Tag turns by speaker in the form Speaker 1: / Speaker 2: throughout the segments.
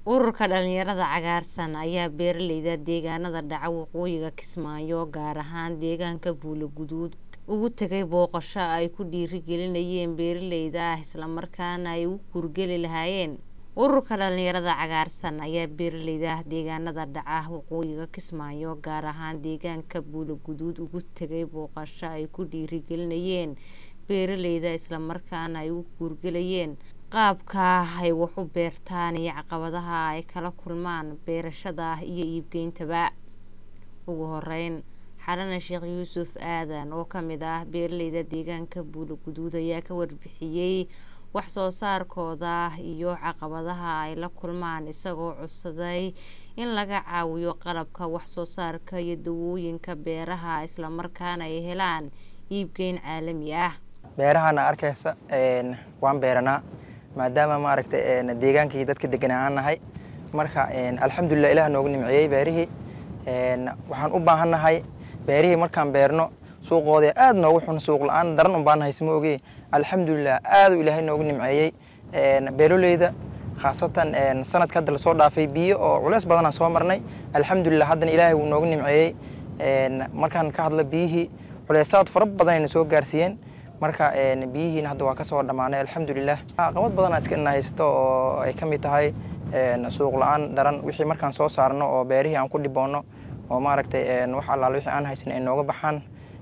Speaker 1: ururka dhalinyarada cagaarsan ayaa beeraleyda deegaanada dhaca waqooyiga kismaayo gaar ahaan deegaanka buuloguduud ugu tegay booqasho ay ku dhiirigelinayeen beeraleyda ah islamarkaana ay u guurgeli lahaayeen ururka dhalinyarada cagaarsan ayaa beeraleyda deegaanada dhaca waqooyiga kismaayo gaar ahaan deegaanka buuloguduud ugu tegay booqasho ay ku dhiirigelinayeen beeraleyda islamarkaana ay u guurgelayeen qaabka ay wax u beertaan iyo caqabadaha ay kala kulmaan beerashada iyo iibgeyntaba ugu horeyn xalana sheekh yuusuf aadan oo kamid ah beeraleyda deegaanka buuloguduud ayaa ka warbixiyey wax soo saarkooda iyo caqabadaha ay la kulmaan isagoo codsaday in laga caawiyo qalabka wax soo saarka iyo dawooyinka beeraha islamarkaana ay helaan iibgeyn caalami ah
Speaker 2: beerahana arkaysa waan beeranaa maadaama maaragtay deegaankii dadka deganaa aan nahay marka alxamdulilah ilaah noogu nimceeyey beerihii waxaan u baahannahay beerihii markaan beerno suuqooda aad noogu xun suuq la-aan daran un baan nahay sima oge alxamdulilah aaduu ilaahay noogu nimceeyey beeroleyda khaasatan sanadka hadda lasoo dhaafay biyo oo culeys badanaan soo marnay alxamdulilah haddana ilaahay wuu noogu nimceeyey markaan ka hadlo biyihii culeysaad fara badanayna soo gaarsiiyeen marka biyihiina hadda waa kasoo dhammaanay alxamdulilah caqabad badanaa iska ina haysato oo ay ka mid tahay suuq la-aan daran wixii markaan soo saarno oo beerihii aan ku dhiboono oo maaragtay wax allaale wixii aan haysan ay nooga baxaan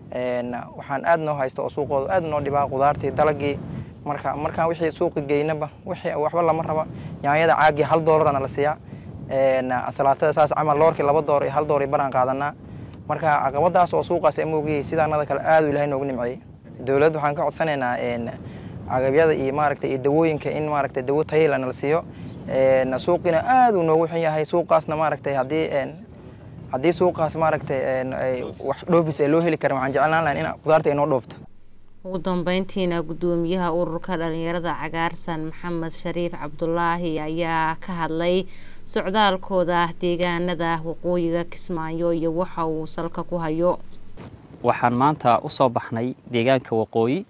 Speaker 2: waxaan aad noo haysto oo suuqooda aad noo dhibaa qudaartii dalagii marka markaan wixii suuqi geynaba wixii waxba lama raba yaanyada caagii hal doolarana la siiyaa salaatada saas camal loorkii laba door iyo hal door baraan qaadanaa marka caqabadaas oo suuqaas amogiyey sidaanada kale aad ilahay noogu nimceeyey dowladda waxaan ka codsanaynaa agabyada iyo maaragtay iyo dawooyinka in maaragtay dawo tayela nala siiyo suuqiina aad uu noogu xun yahay suuqaasna maaragtay haddii haddii suuqaas maaragtay wax dhoofis ee loo heli karin waxaan jeclaan lahayn in qudaarta ay noo dhoofto
Speaker 1: ugu dambeyntiina guddoomiyaha ururka dhalinyarada cagaarsan maxamed shariif cabdulaahi ayaa ka hadlay socdaalkooda deegaanada waqooyiga kismaayo iyo waxa uu salka ku hayo
Speaker 3: waxaan maanta u soo baxnay deegaanka waqooyi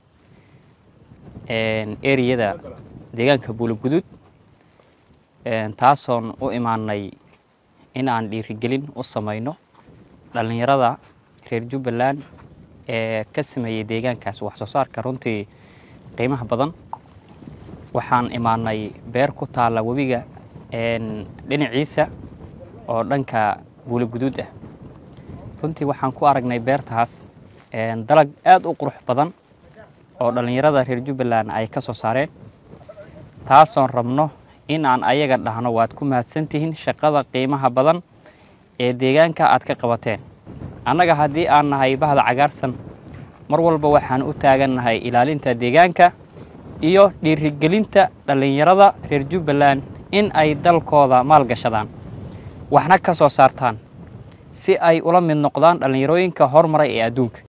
Speaker 3: ereyada deegaanka buuloguduud taasoon u imaanay in aan dhiirigelin u samayno dhallinyarada reer jubbaland ee ka sameeyey deegaankaas wax soo saarka runtii qiimaha badan waxaan imaanay beer ku taalla webiga dhinaciisa oo dhanka buuloguduud ah runtii waxaan ku aragnay beertaas dalag aad u qurux badan oo dhallinyarada reer jubbaland ay ka soo saareen taasoon rabno in aan ayaga dhahno waad ku mahadsantihiin shaqada qiimaha badan ee deegaanka aad ka qabateen annaga haddii aan nahay bahda cagaarsan mar walba waxaan u taagannahay ilaalinta deegaanka iyo dhiirigelinta dhallinyarada reer jubbaland in ay dalkooda maalgashadaan waxna ka soo saartaan si ay ula mid noqdaan dhallinyarooyinka hormaray ee adduunka